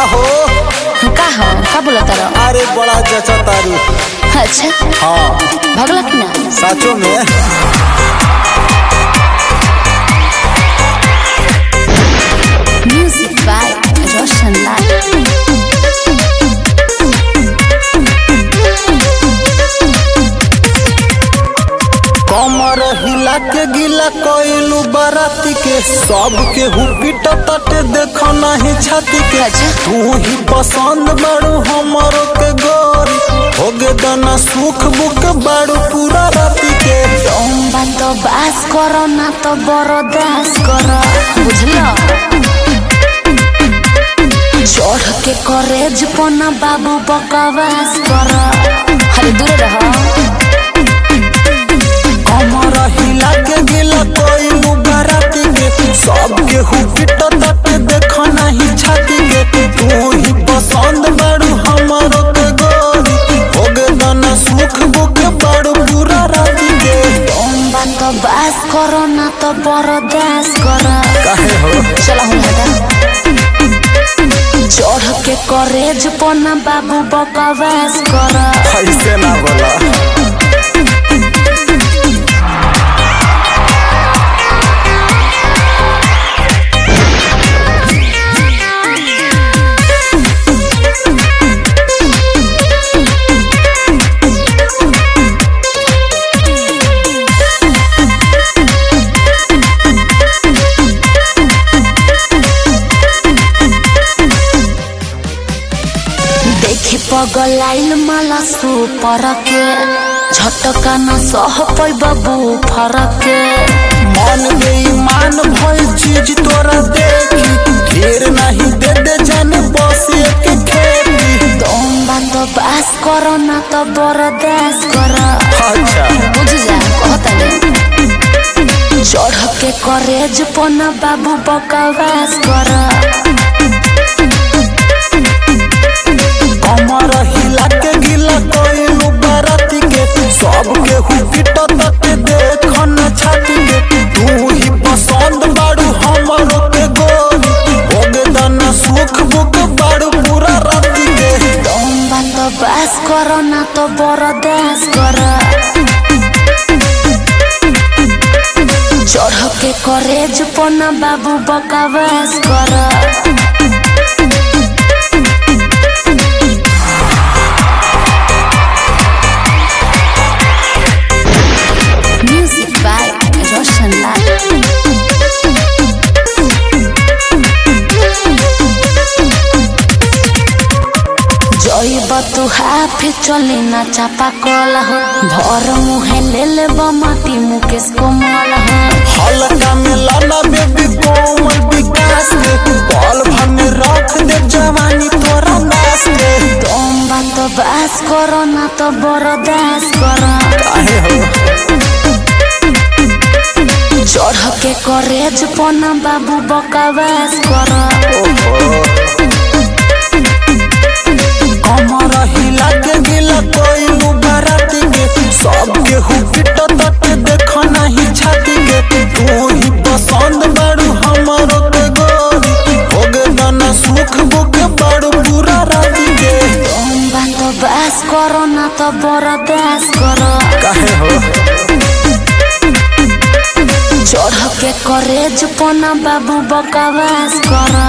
हो का हो का बोला तारा अरे बड़ा जचा तारू अच्छा हाँ भगला कि ना साचो में म्यूजिक बाय रोशन लाल कमर हिला के गिला कोइलू बाराती के सब के हुपिट तटे देखो नहीं छाती के अच्छा। तू ही पसंद बाड़ू हमरो के गोरी होगे दना सुख बुक बाड़ू पूरा राती के लम्बा तो बास करो ना तो बरदास करो बुझलो चढ़ के करेज पना बाबू बकवास करो अरे दूर रहो कमर हिला के गिला कोइलू बाराती के सब के हुपिट तटे देखो नहीं छाती के तू ही पसंद बाड़ू हमरो के गोरी होगे दना सुख बुक बाड़ू पूरा राती के लम्बा तो बास करो ना तो बरदास करो काहे हो चला हूँ हटा चढ़ के करेज पना बाबू बकवास करो ऐसे ना बोला देखी पगलाइल माला सुपर के झटका न सह पैब फरक के मन बेईमान भइल चीज तोरा देखी ढेर नहीं दे दे जाने बस एक खेती तुम बात बास करो ना तो बरदास करो अच्छा बुझ जा कहता चढ़ के करेज पना बाबू बकवास करो कमर हिला के गिला कोइलू बाराती के सब के हुपिट तटे देखन छाती के तू ही पसंद बाड़ू हमरो के गोरी होगे दना सुख बुक बाड़ू पूरा राती के तुम बात बास करो ना तो बरदास करो चढ़ के करेज पना बाबू बकवास करो म्यूजिक बाय रोशन लाल जइब तू हाफे चले ना चापा कल हो भर मुहे ले ले माटी मुकेश कोमल हो हल्का में लाला बेबी कोमल विकास के बाल भर में रख दे जवानी तोरा नास के तुम बात बास करो ना तो बरदास करो काहे हो चढ़ के करेज पना बाबू बकवास करो कमर हिला के गिला कोइलू बाराती के सब के हुपिट तटे देखो नहीं छाती के तू ही पसंद बाड़ू हमरो के गोरी होगे दना सुख बुक बाड़ू पूरा राती के तुम बात बास करो ना तो बरदास करो काहे हो चढ़ के करेज पना बाबू बकवास करो